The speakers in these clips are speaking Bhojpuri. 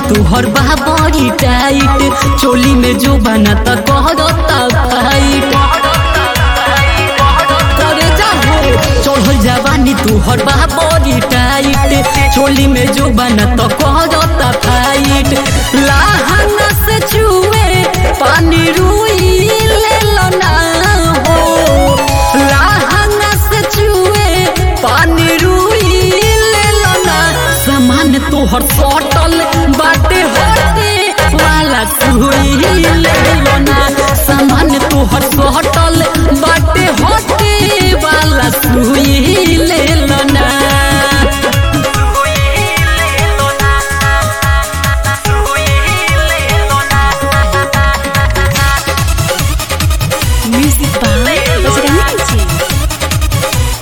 तुहर बा बड़ी टाइट चोली में जो बना त कहता फाइट करे जाहो चढ़ल जवानी तुहर बा बड़ी टाइट चोली में जो बना त कहता फाइट लाहना से छुए पानी रुई ले लो ना हो लाहना से छुए पानी रुई ले लो ना सामान तोहर सटल बाटे हटे वाला सुई ले लो ना सामान तोहर सटल बाटे हटे वाला सुई ले लो ना Music by Bajrangi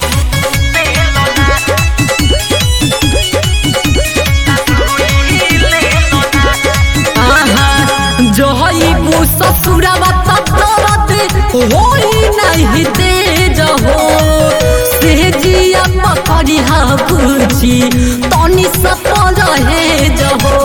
आहा जहईबू ससुरावा ततरत होई नहीं तेज हो सेजिया पकड़ी हा बुझी तनी सप रहे जहो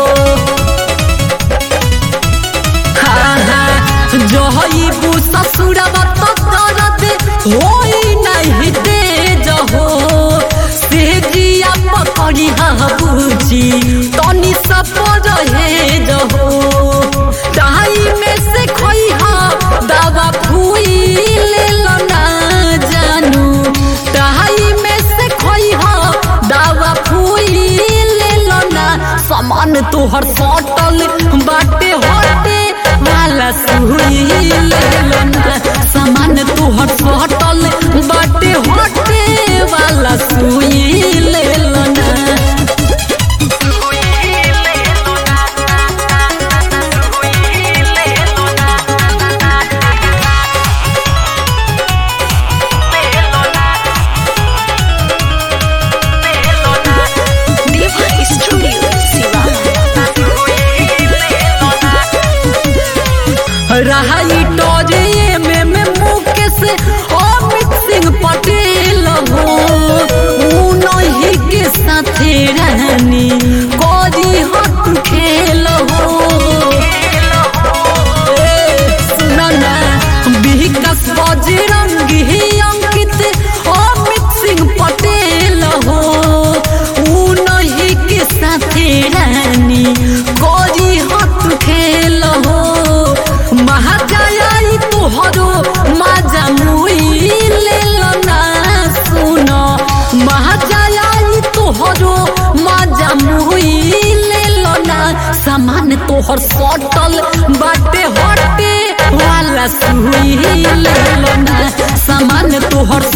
आहा जहईबू ससुरावा ततरत होई नहीं तेज हो सेजिया पकड़ी हा बुझी तनी सप रहे जहो दाई में से खोई हा दावा फुई ले लो ना जानू दाई में से खोई हा दावा फुई ले लो ना सामान तोहर सटल बाटे हटे वाला सुई ले लो ना सामान तोहर सटल बाटे हटे वाला सुई ले लो ना Deva Studio Sivan रहाई टोजे में में मुकेश अमित सिंह पटेल हो ऊ नहीं के साथे रहनी कोजी हट खेल हो ए, सुना ना विकास बजरंगी अंकित अमित सिंह पटेल हो ऊ नहीं के साथे रहनी कोजी हट खेल हो महाजाई तोहरो माजा मुई ले लो ना सुनो महाजाई तोहरो माजा मुई ले लो ना सामान तोहर सटल बाटे हटे वाला सुई ले लो ना सामान तोहर